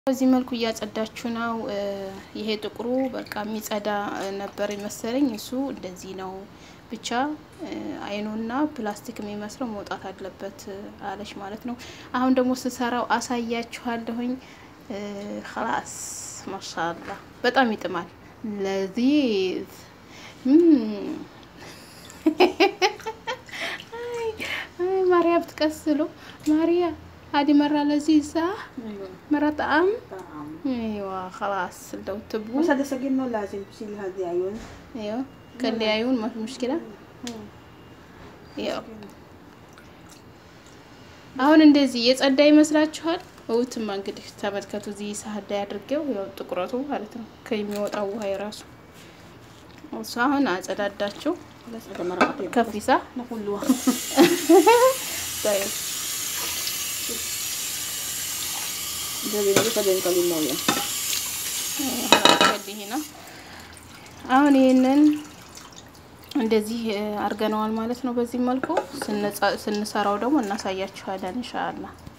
በዚህ መልኩ እያጸዳችሁ ነው። ይሄ ጥቁሩ በቃ የሚጸዳ ነበር መሰለኝ። እሱ እንደዚህ ነው ብቻ አይኑና ፕላስቲክ የሚመስለው መውጣት አለበት አለች ማለት ነው። አሁን ደግሞ ስሰራው አሳያችኋለሁኝ። ላስ ማሻላ በጣም ይጥማል። ለዚህ ማርያ ብትቀስሉ ማርያ هذه مرة لذيذة مرة طعم ايوه خلاص لو تبغوا بس هذا سجنه لازم تشيل هذه عيون ايوه كان لي عيون ما في مشكلة ያው አሁን እንደዚህ የጸዳ ይመስላችኋል? እውትማ እንግዲህ ተመልከቱ። እዚህ ሳህን ላይ አድርጌው ያው ጥቁረቱ ማለት ነው ከሚወጣው ውሃ የራሱ እሱ አሁን አጸዳዳችሁ بس هذا مرة ከፊሳ نقولها طيب جابي لك هذا نقلي مويه ይሄ ነው አሁን ይህንን እንደዚህ አድርገነዋል ማለት ነው። በዚህ መልኩ ስንሰራው ደግሞ እናሳያችኋለን ኢንሻአላህ።